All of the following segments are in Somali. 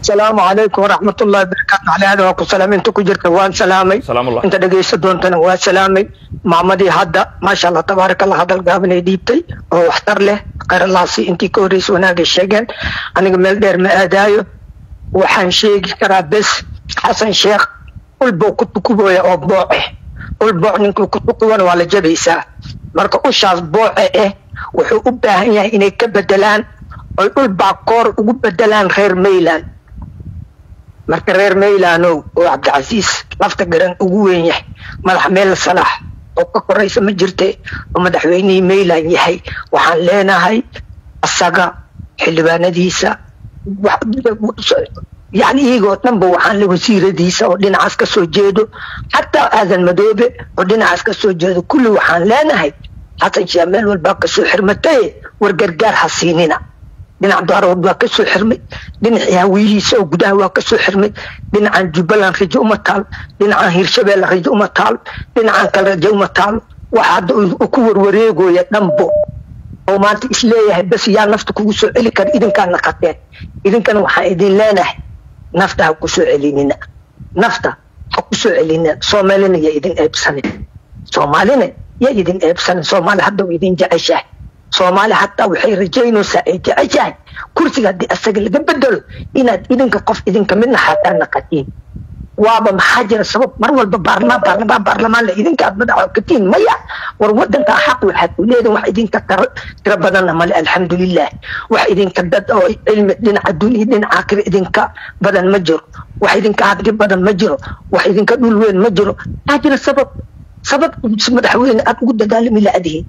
asalaamu calaykum waraxmat ullahi barakaatu calaada waa ku salaamay inta ku jirta waan salaamay salaamullah inta dhegaysta doontana waa salaamay maamadii hadda maasha allah tabaaraka allah hadal gaabanay dhiibtay oo waxtar leh qaralaasi intii ka horreysay wanaagay sheegeen aniga meel dheer ma aadaayo waxaan sheegi karaa bes xasan sheekh ulbow ku tukubooya oo booce ul booc ninkii ku tukuwana waa la jabaysaa marka ushaas booce eh wuxuu u baahan yahay inay ka bedelaan oy dhul baakoor ugu bedelaan reer mayland marka reer maylanow oo cabdicasiis lafta garan ugu weyn yahay madax meel salaax oo ka koraysa ma jirte oo madaxweynihii mayland yahay waxaan leenahay asaga xildhibaanadiisa yani iyagoo dhanba waxaan le wasiiradiisa oo dhinacaas ka soo jeedo xataa aadan madoobe oo dhinacaas ka soo jeedo kulli waxaan leenahay xasan sheekh meel walbaa kasoo xirmataye war gargaar ha siinina dhinac daarood waa kasoo xirmay dhinacii hawiyihiisa oo gudaha waa kasoo xirmay dhinacan jubbaland rajo uma taalo dhinacan hirshabeelle rajo uma taalo dhinacan kale rajo uma taalo waxa hadda uu ku warwareegoya dhanbo oo maanta isleeyahay bas yaa nafta kugu soo celi kara idinkaa naqateen idinkana waxaan idin leenahay nafta ha ku soo celinina nafta ha ku soo celinina soomaalina yaa idin eebsanin soomaalina yaa idin eebsanin soomaali hadda waa idin jeceshahay soomaali hataa waxay rajaynaysaa ay jeceshahay kursiga haddii asaga laga bedelo inaad idinka qof idinka midna xataa naqatiin waaba maxaa jira sabab mar walba baarlamaan baarlamaan baarlamaan la idinka aad madaxa katiin maya war wadanka xaq waxaad u leedahin wax idinka tiro tiro badanna male alxamdulilah wax idinka dad oo cilmi dhinaca dunya dhinaca aakhira idinka badan ma jiro wax idinka hadli badan ma jiro wax idinka dhul weyn ma jiro maxaa jira sabab sabab madaxweyne aad ugu dagaalami la-adihin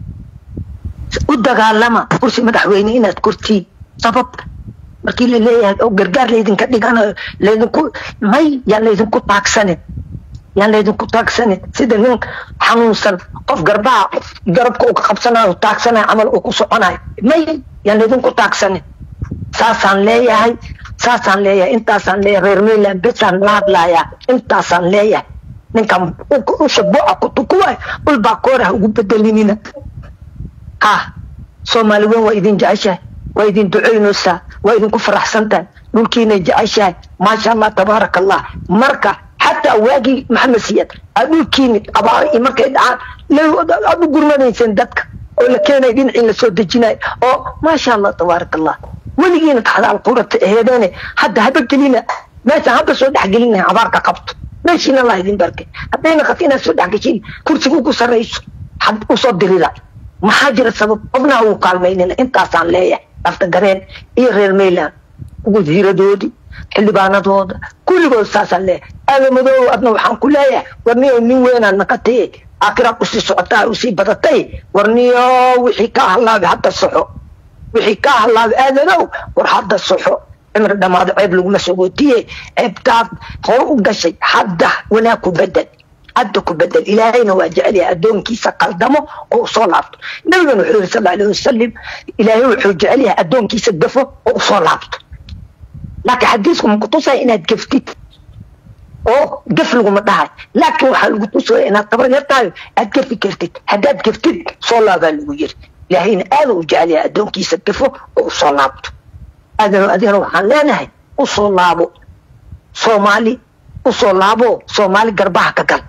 u dagaalama kursi madaxweyne inaad kurtiin sabab markii la leeyahay oo gargaar laydinka dhiganayo laydinku may yaan laydinku taagsanin yaan laydinku taagsanin sida nin xanuunsan qof garbaha garabka uu ka qabsanayo taagsanayo camal uu ku soconayo may yaan laydinku taagsanin saasaan leeyahay saasaan leeyahay intaasaan leeyahay reer mayland besaan la hadlayaa intaasaan leeyahay ninkan usha buuca ku tukuwaay ulbaa kooraha ugu bedelinina ha soomaali weyn waa idin jeceshahay waa idin ducaynaysaa waa idinku faraxsan tahay dhulkiinay jeceshahay maasha allah tabaaraka allah marka xataa waagii maxamed siyad aad dhulkiini abaaro iyo markay dhacaan aad u gurmanayseen dadka oo la keenay dhinacii lasoo dejinayo oo maasha allah tabaaraka allah weligiina taxdaal qurata aheedeene hadda haba gelina meeshaan hadda soo dhexgelinahay abaarka qabto meeshiina allah idin barkay haddayna qabto inaad soo dhexgeshin kursiga ugu sarrayso had usoo dirida maxaa jira sabab qofnaha uu kaalmaynina intaasaan leeyahay lafta gareen iyo reer mayland wasiiradoodii xildhibaanadooda kulligood saasaan leeyahay aadamadoow adna waxaan ku leeyahay warniyo nin weynaad naqataye aakhiraad usii socotaa usii badatay warniyo wixii kaa halaabay hadda soxo wixii kaa halaabay aadadow war hadda soxo cimri dhammaado ceeb laguma sogootiye ceebtaad hor u gashay hadda wanaag ku bedel hadda ku bedel ilaahayna waa jecel yahay addoonkiisa qaldamo oo usoo laabto nabigana wuxuu yiri sal alay wasalam ilaahay wuxuu jecel yahay addoonkiisa gafo oo usoo laabto laakiin xadiisku ma kutusaya inaad gaftid oo gaf laguma dhahay laakiin waxaa lagu tusaya inaad tabar yar tahay aad gafi kartid haddaad gaftid soo laabaa lagu yiri ilaahayna aada u jecel yahay addoonkiisa gafo oo usoo laabto aadana adigana waxaan leenahay usoo laabo soomaali usoo laabo soomaali garbaha ka gal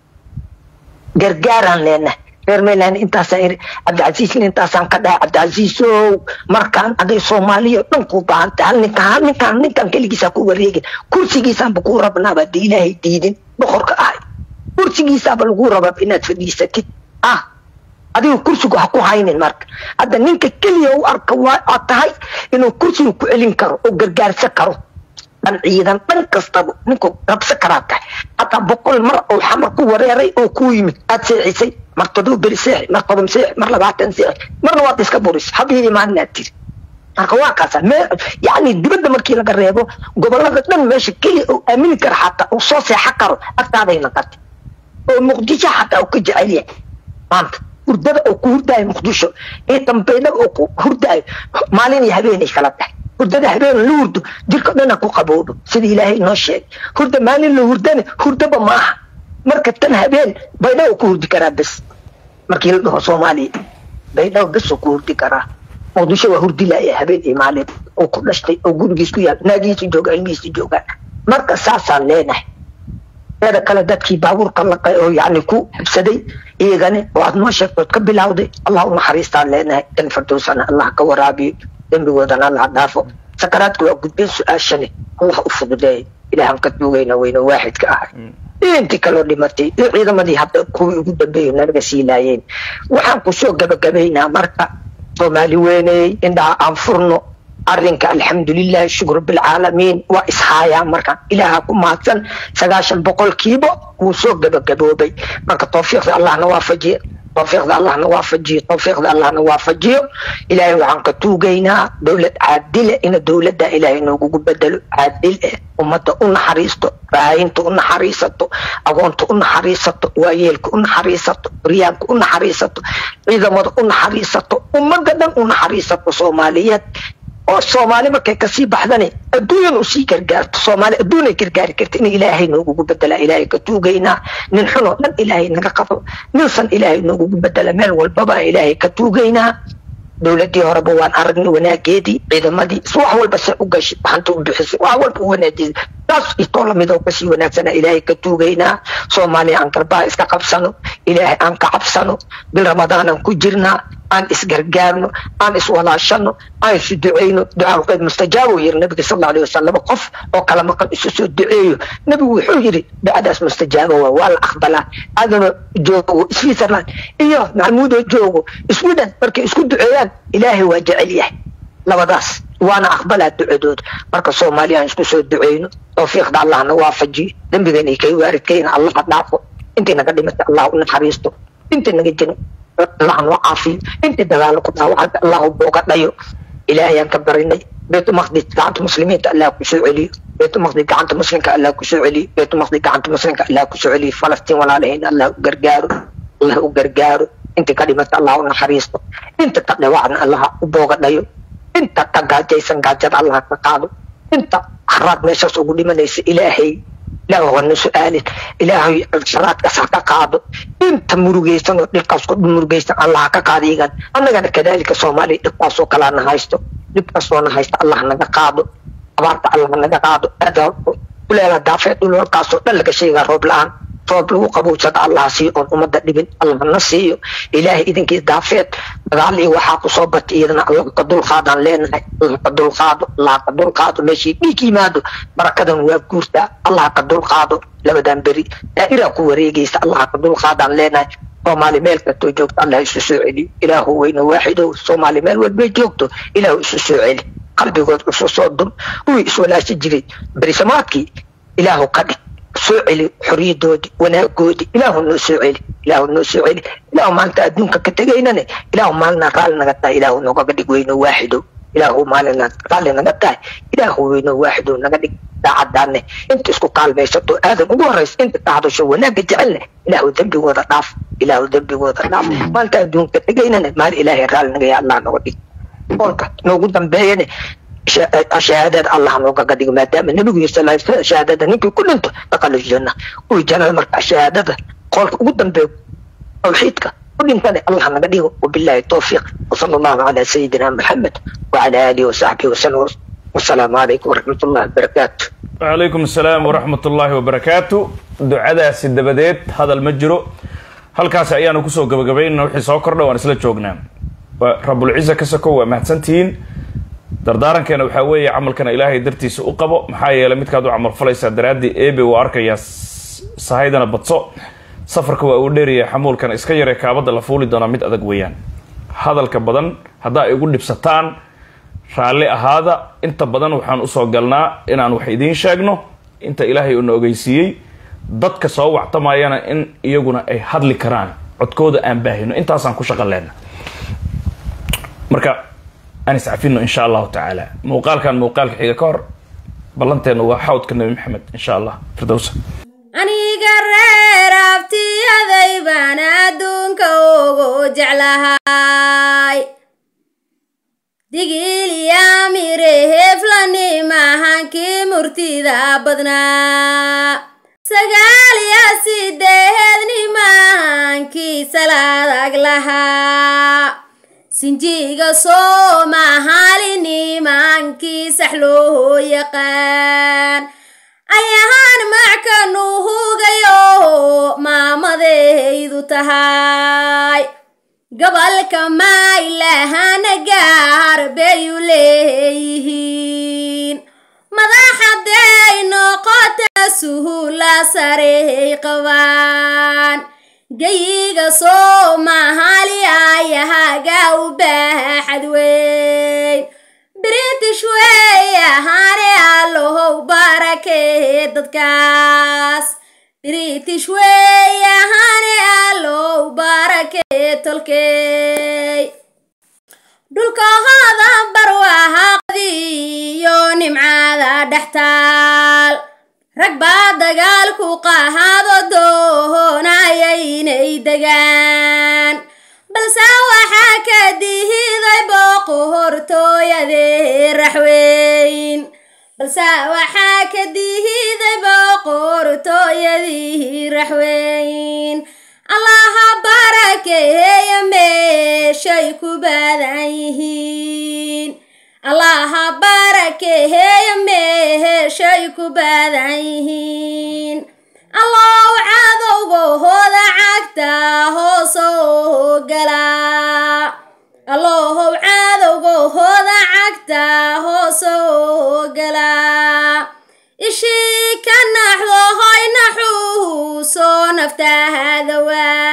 gargaaraan leenahay reer mayland intaasaan iri cabdicasiisna intaasaan ka dhahay cabdicasiisow markaan aday soomaaliya dhan kuu baahantay hal ninkan hal ninkan ninkan keligiisaa ku wareegin kursigiisaanba kuu rabnaaba dee ilaahay diidin boqorka ahay kursigiisaaba lagu rabaa inaad fadhiisatid ah adiga kursigu ha ku haynin marka hadda ninka keliya u arka waa aad tahay inuu kursiga ku celin karo oo gargaarsan karo dhan ciidan dhan kastaba ninku rabsa karaa tahay hataa boqol mar oo xamar ku wareeray oo ku yimid aad seexisay mar todoba beri seexi mar toban seexi mar labaatan seexi marna waad iska buris habii imaanaad tiri marka waa kaasa me yani dibadda markii laga reebo gobolada dhan meesha keliya oo aamini kara xataa uu soo seexan karo agtaaday naqatay oo muqdisho xataa uu ka jecel yahay maanta hurdada oo ku hurdaayo muqdisho ee dambeydhaba oo ku hurdaayo maalin iyo habeenay kala tahay hurdada habeen la hurdo jirka dhana ku qabowdo sida ilaahay noo sheegay hurda maalin la hurdana hurdaba maaha marka tan habeen baydhabo ku hurdi karaa bes markii la dhaho soomaaliya baydhabo bes oo ku hurdi karaa muqdisho waa hurdilaya habeen iyo maalin oo ku dhashtay oo gurigiis ku yaal naagihiisa jooga ilmihiisa joogaan marka saasaan leenahay teeda kale dadkii baabuurka laqay oo yani ku habsaday iyagani oo aad noo sheegtood ka bilowday allah u naxariistaan leenahay dan firdowsana allah ka waraabiyo dembigoodana allah dhaafo sakaraadka waa gudbeen su-aashani allah u fududeey ilaahan ka duugayna weyne waaxidka ahay iyo intii kaloo dhimatay iyo ciidamadii hadda kuwii ugu dambeeyo nalaga sii laayeen waxaan kusoo gabagabaynaa marka soomaali weyney indhaha aan furno arrinka alxamdulilahi shukr bilcaalamiin waa ishaayaa marka ilaaha ku mahadsan sagaashan boqolkiiba wuu soo gabagaboobay marka tawfiiqda allahna waafajiye tawfiiqda allahna waafajiyo tawfiiqda allahna waafajiyo ilaahay waxaan ka tuugaynaa dowlad caadile ina dowladda ilaahay noogugu bedelo caadil eh ummadda u naxariisto raayinta u naxariisato agoonta u naxariisato waayeelka u naxariisato horyaanka u naxariisato ciidamada u naxariisato ummadda dhan u naxariisato soomaaliyeed oo soomaali markay kasii baxdani adduunyan usii gargaarto soomaali adduunay gargaari karta in ilaahay noogugu bedela ilaahay ka tuugaynaa nin xunoo dhan ilaahay naga qabo ninsan ilaahay noogugu bedela meel walbaba ilaahay ka tuugaynaa dowladii horeba waan aragnay wanaageedii ciidamadii is wax walba se u gashay waxanta u bixisay wax walba u wanaajisay taas itoo lamid oo kasii wanaagsana ilaahay ka tuugaynaa soomaaliya aan garbaha iska qabsano ilaahay aan ka cabsano bil ramadaanan ku jirnaa aan isgargaarno aan iswalaashano aan isu duceyno ducaalqeyd mustajaabo yiri nabiga sal allahu alay wasalam qof oo kala maqan isu soo duceeyo nabigu wuxuu yiri ducadaas mustajaabo waa waa la aqbalaa adana joogo switzerland iyo maxamuudo joogo sweden markay isku duceeyaan ilaahay waa jecel yahay labadaas waana aqbalaa ducadooda marka soomaaliya aan isku soo duceyno tawfiiqda allahna waafajiyo dembigana kay waaridkayna allaha dhaafo intii naga dhimatay allah u naxariisto intii naga jiro allah noo caafiyo intii dagaalo ku dhaawacay allah booga dhayo ilaahayaan ka barinay بيت مقدس قاعدة مسلمين الله كسو علي بيت مقدس قاعدة مسلم الله كسو علي بيت مقدس قاعدة مسلم الله كسو علي فلسطين ولا عليهن الله قرقارو الله قرقارو انت كلمة الله ونحريصه انت تقضي وعدنا الله وبوغ دايو انت تقا جيسن قاجد الله تقاضو انت حرات ميشاس وقولي من ليس إلهي لا هو سؤال إلهي شرات كسا قاضو انت مرugeysan oo dhibkaas ku murugeysan allah ka qaadigan annagana kadalika soomaali dhibkaas oo kala nahaysto dhibkaas oo nahaysto allah naga qaado abaarta allah naga qaado kuleela daafeed dhulkaas oo dhan laga sheegaa roob la-aan roob lagu qabowsada allah siiyo oon ummadda dhibin allah na siiyo ilaahay idinkii daafeed dagaal iyo waxaa kusoo batay iyadana allah ka dulqaadaan leenahay allah ka dulqaado allah ka dulqaado meeshii dhiig yimaado barakadan waa guurtaa allah ka dulqaado labadan beri daa'iraa ku wareegaysa allah ka dulqaadaan leenahay soomaali meel kastoo joogto allah isu soo celiyo ilaahu weyne waaxidow soomaali meel walbay joogto ilaahu isu soo celi qalbigood isu soo dum kuwii iswalaashi jiray berisamaadkii ilaahu ka dhig soo celi xorriyadoodii wanaagoodii ilaahu noo soo celi ilaahu noo soo celi ilaahu maanta adduunka ka tegaynane ilaahu maalina raalli naga tahay ilaahu noogaga dhig weyne waaxidow ilaahu maalina raalli naga tahay ilaahu weyne waaxidow naga dhig daacadaane inta isku kaalmaysato aadan ugu horeysa inta ka hadasho wanaagga jecelne ilaahu dembigooda dhaaf ilaahu dembigooda dhaaf maanta adduunka tegaynane maal ilaahay raalli naga yaa allah noga dhig qolka noogu dambeeyane shahaadada allah noogaga dhigo maadaama nabigu sal shahaadada ninkii ku dhinto daqala janna kuwii jannada marka shahaadada qolka ugu dambeeyo tawxiidka ku dhintane allah naga dhigo wabillahi tawfiiq wasala allahu calaa sayidina maxamed wacala aalihi wasaxbihi wasallam wasalaamu calaykum waraxmat ullahi wabarakaatu wacalaykum asalaam waraxmat ullaahi wabarakaatu ducadaasi dabadeed hadal ma jiro halkaasi ayaanu kusoo gabagabaynana wixii soo kordha waan isla joognaa waa rabulciza ka sokow waa mahadsantihiin dardaarankeena waxaa weeye camalkana ilaahay dartiisa u qabo maxaa yeeley midkaad u camal falaysaa daraaddii ebe uu arkayaa sahaydana badso safarka waa uu dheeraya xamuulkana iska yaree kaabadda la fuuli doonaa mid adag weeyaan hadalka badan haddaa ay igu dhibsataan raalli ahaada inta badan waxaan usoo galnaa inaan wax idiin sheegno inta ilaahay uuna ogeysiiyey dadka soo wactamayana in iyaguna ay hadli karaan codkooda aan baahino intaasaan ku shaqan lehna marka aan iscafino insha allahu tacaala muuqaalkan muuqaalka xiga ka hor ballanteena waa xawdka nabi maxamed insha allah firdowsa aniga reer abtiyaday baan adduunka ugu jeclahay digiliyamire heflani mahankii murtida badnaa sagaal iyo sideedni mahankii salaadag lahaa sinjiga soomahaali nimankii sax loo yaqaan ayahaan mackanu hugayo maamadaydu tahay gobolka maylahana gaar bayu leeyihiin madaxaday noqota suhula sarey qabaan gayiga soomahaali ayahaga u baaxad weyn british wey ahaane allohow barakee dadkaas british wey ahaane allow barakee tolkey dhulkahooda barwaaqadiyo nimcada dhextaal rag baa dagaalku qahaado doonaya inay degaan balse waxaa ka dihiday boqortooyadee raxweyn balse waxaa ka dihiday boqortooyadii raxweyn allaha barakeeya meeshay ku badan yihiin allaha barakeeya meeshay ku badan yihiin allow cadowgahooda cagta hoosoo galaa allohow cadowgahooda cagta hoosoo galaa ishii ka naxdo hoy naxuusoo naftaada waa